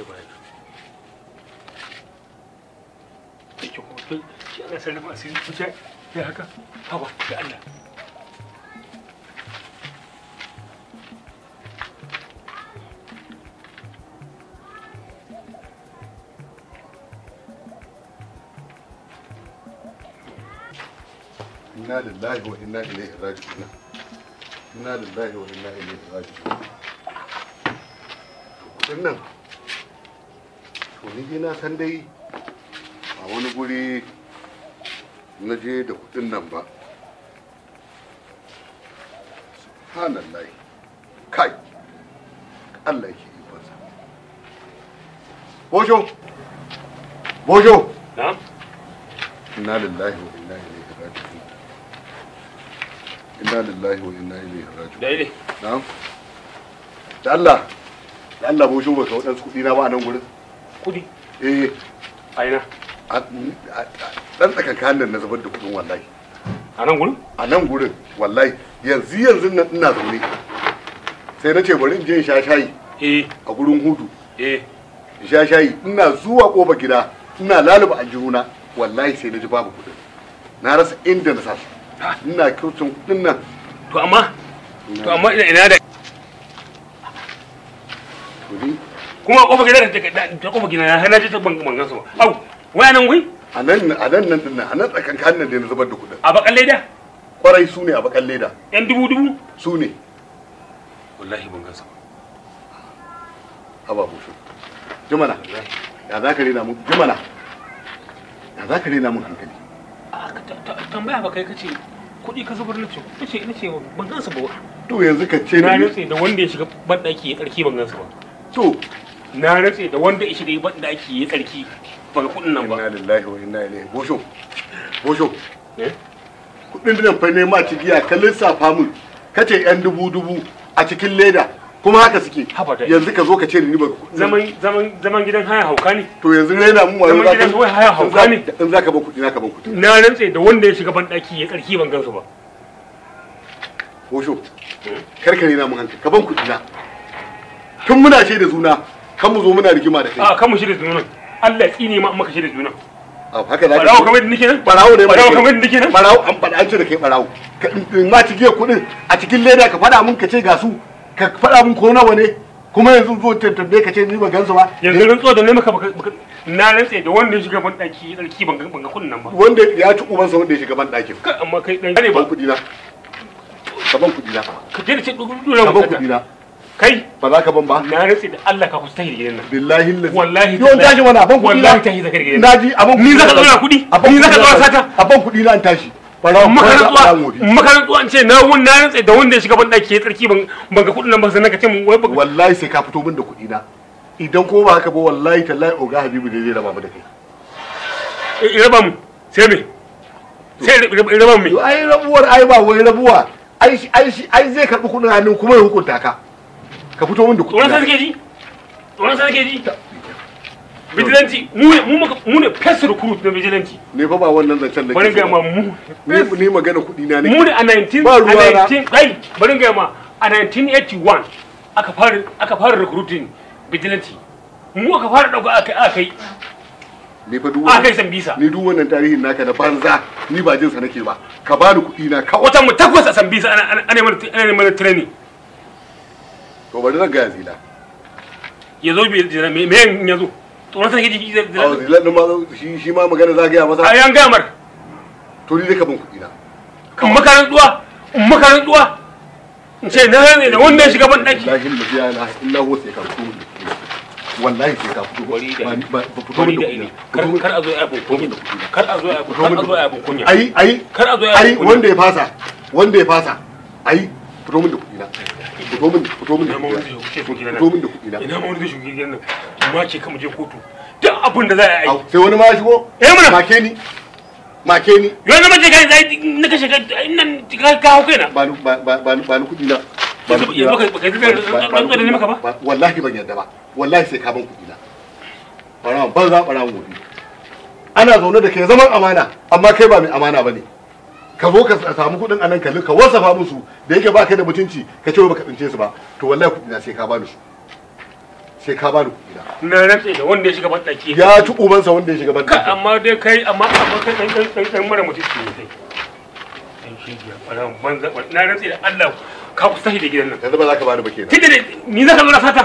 ai ba ki ko shi ana sallama asiri ku ce ya haka haba da Allah inna lillahi wa inna ilaihi raji'un inna lillahi wa inna ilaihi raji'un kudin nan to ni dai na san dai a wani guri na je da kudin nan ba subhanallah kai Allah yake ikonsa Bojo Bojo na'am inna lillahi wa inna ilaihi raji'un inna lillahi wa inna ilaihi raji'un da ile na'am da Allah da Allah bo shugo ka wadansu kudi na ba a nan gurin kudi eh a ina a- a- a- dan tsakankan nan na zubar da kudin wallahi a nan gurin a nan gurin wallahi yanzu yanzu nan ina zaune sai na ce bari in je in sha shayi eh a gurin hudu eh in sha shayi ina zuwa kofar gida ina laluba aljihuna wallahi sai na ji babu kudin na rasa inda na sa su ina kyautin kudin nan to amma to amma ina ina da to ni kuma kofar gida da ta kofar gida na hana ta ban ban gansu ba au waya nan gui a nan a nan nan din nan a nan tsakankan nan da na zubar da kudin a bakan leda kwarai su ne a bakan leda yan dubu dubu su ne wallahi ban gansu ba haba bushe jimana wallahi ya za ka rena mun jimana ya za ka rena mun hankali a ka ta- ta- tambaya ba kai kace kuɗi ka zubar nace nace nace ban gansu ba to yanzu ka ce na da ni rantse da wanda ya shiga banɗaki ya tsarki ban gansu ba to na rantse da wanda ya shiga banɗaki ya tsarki ban ga kuɗin nan ba inna lillahi wa inna ilaihi bosho bosho eh kudin nan fa ne ma cigiya ka lissafa mun kace yan dubu dubu a cikin leda kuma haka suke Haba da- yanzu ka zo ka ce da ni ba zaman zaman zaman gidan haya hauka ne to yanzu rena mun wayo Zaman za gidan ka kawai haya hauka ne. in za ka ban kudi na ka ban kudi na rantse da wanda ya shiga banɗaki ya tsarki ban gansu ba bosho kar ka rena mun hankali ka ban kudi na tun muna ce da juna kan mu zo muna rigima da kai a kan mu shirya junan Allah ya tsine ma in maka shirya junan a haka za ka barawo kamar da nake nan barawo ne barawo mai kamar da nake nan barawo an faɗa an ce da kai barawo ka in ma ci giya kuɗin a cikin leda ka faɗa mun ka ce ga su ka faɗa mun ko nawa ne kuma yanzu zo tantambe ka ce ni ba gansu ba yanzu rantsuwa da ne maka baka- baka- na rantse da wanda ya shiga banɗaki ya tsarki ban ga ban ga kuɗin nan ba wanda ya ci ubansa wanda ya shiga ban ɗakin Kai, amma kai dan ne ban ba kuɗi na ka ban kuɗi na ka je da ce dole ka ban mu kuɗi na kai ba za ka ban ba na rantse da Allah ka kusa tahir gidan nan billahi lazi Wallahi yawan tallahi. tashi mana ban kuɗi na Wallahi tashi zakar gidan. naji a ban Ni zaka na. zauna kuɗi? A ban Ni kuɗi zaka na. zauna sata? a ban kuɗi na an tashi barawo makarantuwa makarantuwa an ce na wun na rantse da wanda ya shiga banɗaki ya tsarki ban ban ga kuɗin nan ba sannan ka ce mun wai baka wallahi sai ka fito min da kuɗi na idan ko ba haka ba wallahi tallahi oga habibu ne zai raba mu da kai Eh, raba mu sai me sai raba raba mu me To ai rabuwar ai ba wai rabuwa ai shi ai shi ai zai karbi kudin hannun kuma ya hukunta ka ka fito min da tsoron sa kudi suke ji tsoron sa suke ji vigilante mu ne mu muka- mu ne first recruit na vigilante ne fa ba wannan zancen da bari ga ma mu ni ni magana kudi na ne mu ne a 19 Ba ruwa a na. 19 ai bari ga ma a 1981 aka fara aka fara recruiting vigilante mu aka fara dauka aka aka yi ni fa duk aka yi wannan sambisa ni duk wannan tarihin naka na banza ni ba jin sa nake ba ka bani kudi na kawai watan mu takwas a sambisa ana ana ana mana ana mana training to bari zan ga zila ya zo bai jira me me ya zo tsoron sa suke ji a zila din ma shi shi ma magana za ga ya a masa yan gamar to ni dai ka ban kudi na in makarantuwa in makarantuwa in ce na ne da wanda ya shiga ban daki wallahi la ilaha illa huwa sai ka fito min da kudi na. wallahi sai ka fito Wari da- ba ni- ba ba fito min da kudi na kar Fito min- kar a zo ya abun kunya kar a zo ya abun kar a zo ya abun kunya ai ai kar a zo ya ai abun kunya wanda ya fasa wanda ya fasa ai fito min da kuɗi na fito min fito min da ina ma wani kuɗi zai shuke gidan na fito min nan da kuɗi na ina ma wani zai shuke gidan nan ma ce kama je kotu duk abin da za a yi Au, sai wani ma ya shigo Eh, mana. make ni make ni yau na mace kai zai na kashe ka nan ka ka hau kaina ba ni ba ba ba ni ba ni kuɗi na ba ni Yanzu- kuɗi yanzu na. baka- baka yi Ba- ba- ba- rantsuwa da ni maka ba? ba- wallahi ban yarda ba wallahi sai ka ban kuɗi na bara ban za bara gobe ana zaune da kai zaman amana amma kai ba mai amana bane ka zo ka samu kuɗin anan ka ka wasafa musu da yake baka da mutunci ka ce wai baka tsince su ba to wallahi kuɗi na sai ka bani su sai ka bani kuɗi na na rantse da wanda ya shiga ban daki ya ci ubansa wanda ya shiga ban ka ɗaki amma dai kai amma amma kai dan dan dan dan mara mutunci ne kai dan shi ya fara banza na rantse da Allah ka kusa shi da gidan nan yanzu ba za ka bani ba kenan tunda da ni zaka zo na sata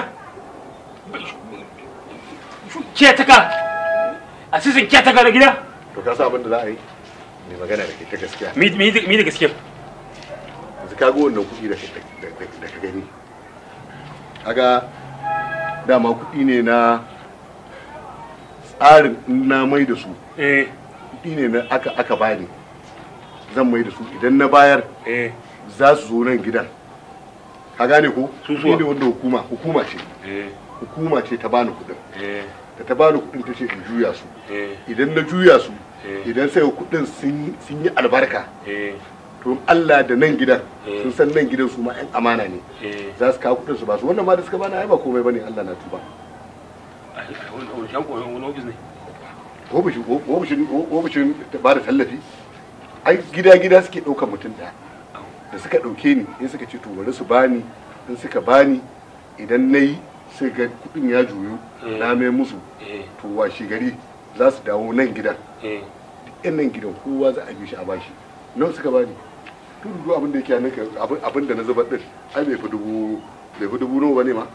ke taka a sisin ke taka da gida to ka sa abin da za a yi mai magana da ke ta gaskiya mi mi mi da gaskiya yanzu ka ga wannan kuɗi da ka- da da- da ka gani kaga dama kuɗi ne na tsarin in na mai da su eh kuɗi ne na aka aka bani zan mai da su idan na bayar eh za su zo nan gidan ka gane ko Su kuɗi zuwa. ne wanda hukuma hukuma ce eh hukuma ce ta bani kuɗin eh da ta bani kuɗin ta ce in juya su eh idan na juya su Eh. idan sai kuɗin sun sun yi albarka eh to in Allah da nan gidan Eh. sun san nan gidan su ma 'yan amana ne eh za su kawo kuɗin su ba su wannan ma da suka bani ai ba komai bane Allah na tuba ai ai, wannan wannan shan koyon wani ofis ne ofishin ofishin ofishin ba da tallafi ai gida gida suke ɗaukar mutum ɗaya da suka ɗauke ni in suka ce to bari su bani in suka bani idan na yi sai ga kuɗin ya juyu Eh. na mai musu eh to washe gari za su dawo nan gidan eh yan nan gidan kowa za a bi shi a bashi nawa suka bani to duk abin da yake a naka abin abin da na zubar din ai bai fi dubu bai fi dubu nawa bane ma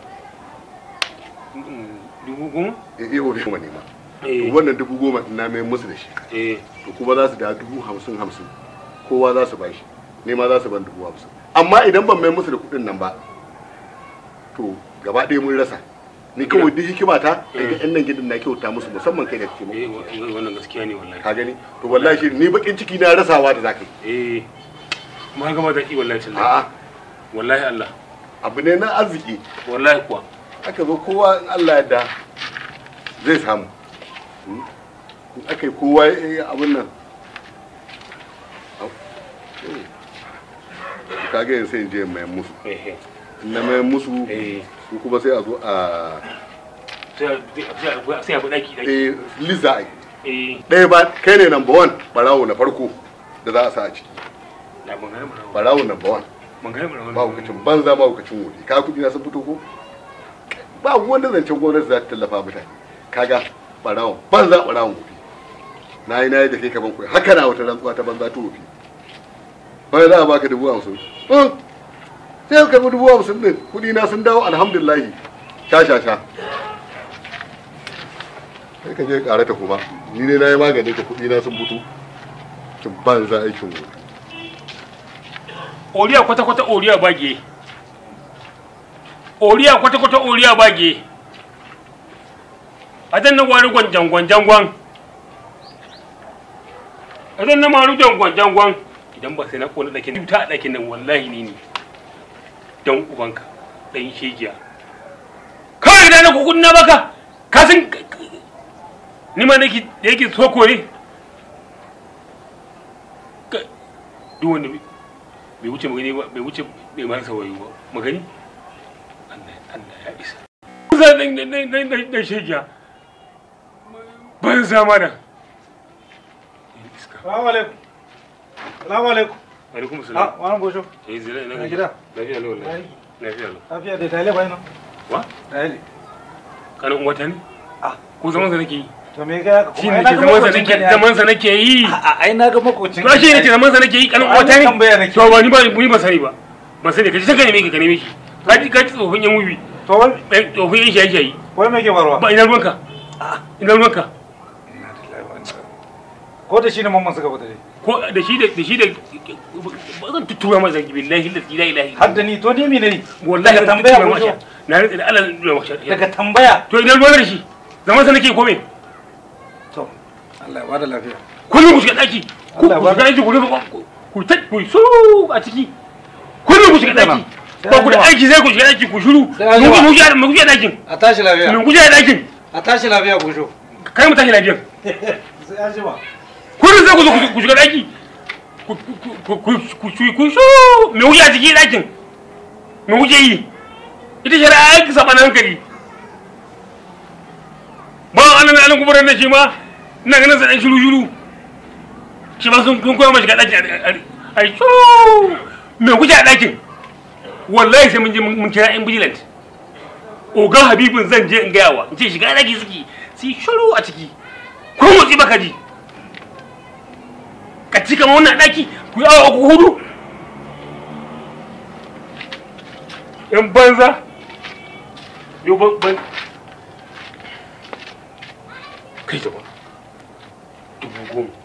Mm, dubu goma eh eh bai kuma ne ma eh to wannan dubu goma din na mai musu da shi eh to kuma za su da dubu hamsin hamsin kowa za su bashi ne ma za su ban dubu hamsin amma idan ban mai musu da kuɗin nan ba to gaba ɗaya mun rasa ni kawai duk hikima ta daga yan nan gidan na kyauta musu musamman kai da kake eh mu wa- wannan gaskiya ne wallahi ka gani to wallahi shi ni bakin ciki na rasawa da zaka yi eh kuma haka ba zaki wallahi tallahi a'a wallahi Allah abu ne na arziki wallahi kuwa aka zo kowa in Allah yadda zai samu in aka yi kowa ya yi abin nan ka ga yin sai in je in mayan musu eh eh in na mayan musu eh su kuma sai a zo a sai a- sai a- sai a bi daki daki eh, liza ai eh ɗaya ba kai ne number one barawo na farko da za a sa a ciki na bangare mu barawo number one bangare mu ba hukacin banza ba hukacin wuri ka kuɗi na sun fito ko ba wanda zancen gwamnati za ta tallafa mutane kaga barawon banza barawon wuri na yi na yi da kai kaman kuwa haka na wata rantsuwa ta banza ta wofi wani za a baka dubu hamsin Hmm. sai ka karbi dubu hamsin din kuɗi na sun dawo alhamdulillahi sha sha sha sai ka je ƙara ta kuma ni ne na yi magani ka kuɗi na sun fito kin banza aikin wuri oriya kwata kwata oriya bage oriya kwata kwata oriya bage adan na gwari gwanjan gwanjan gwan adan na maru gwanjan gwanjan gwan idan ba sai na kona dakin ta a dakin nan wallahi ni ne dan ubanka dan shegiya kawai idan na kukun na baka ka san ni ma nake da yake so kore Ka- duk wanda bai bai wuce magani ba bai wuce bai marasa wayo ba magani Allah Allah ya isa za dan dan dan dan dan dan shegiya ban zama da iska Salamu alaikum. Salamu alaikum. alaikum Ah, salam wani bosho. eh zira ina Na gida. lafiya lau wallahi lafiya lau Lafiya da tale bai nan. wa Tale. kanin wata ne Ah, ko zaman sa nake yi to me ga ka shi kuma ne ai ke na ga zaman sa makocin nake ka ne. zaman sa nake yi A ai na ga makocin. to shi ne ke zaman sa nake yi kanin Ai, wata ne tambaya nake. to ba ni ba ni ba sani ba ba sani ka ji san ka neme ki ka neme ki ka ji ka ji tsofin yan wubi To wai eh, tsofin yan shayi shayi wai me ke barwa? ba ina ruwanka ina ruwanka Ko da shi ne mamman suka fita dai. ko da shi da da shi da ba zan tuttura masa billahi la ilaha illa Har da ni to ni me ne? wallahi daga zan tambaya tuttura bosho. masa na rantsa da Allah da masa Daga tambaya. to ina ruwan da shi zaman sa nake ko me To Allah ya bada lafiya. kullum ku shiga daki ku Allah ku ba- shiga daki ku rufe ku- ku ta ku su a ciki kullum ku shiga daki Sai ko ku da an jima. aiki sai ku shiga daki ku shiru Sai an mu jima. ku mu shiga mu shiga dakin A tashi lafiya. mu shiga dakin A tashi lafiya bosho. kai mu tashi lafiyan Sai an jima. kullum sai ku zo ku- ku shiga daki ku ku ku ku ku ku su me wuce a cikin dakin me wuce yi ita shari'a aiki saba na hankali ba an nan an kuburar da shi ma ina ganin sa dan shiru shiru shi ma sun kun koya mashi ga dakin ai su me wuce a dakin wallahi sai mun je mun kira yan vigilant oga habibin zan je in gaya wa in ce shiga daki suke su yi shiru a ciki ko motsi baka ji ka ci kamar wannan daki ku yi awa uku hudu yan banza yau ban ban kai ta ba dubu goma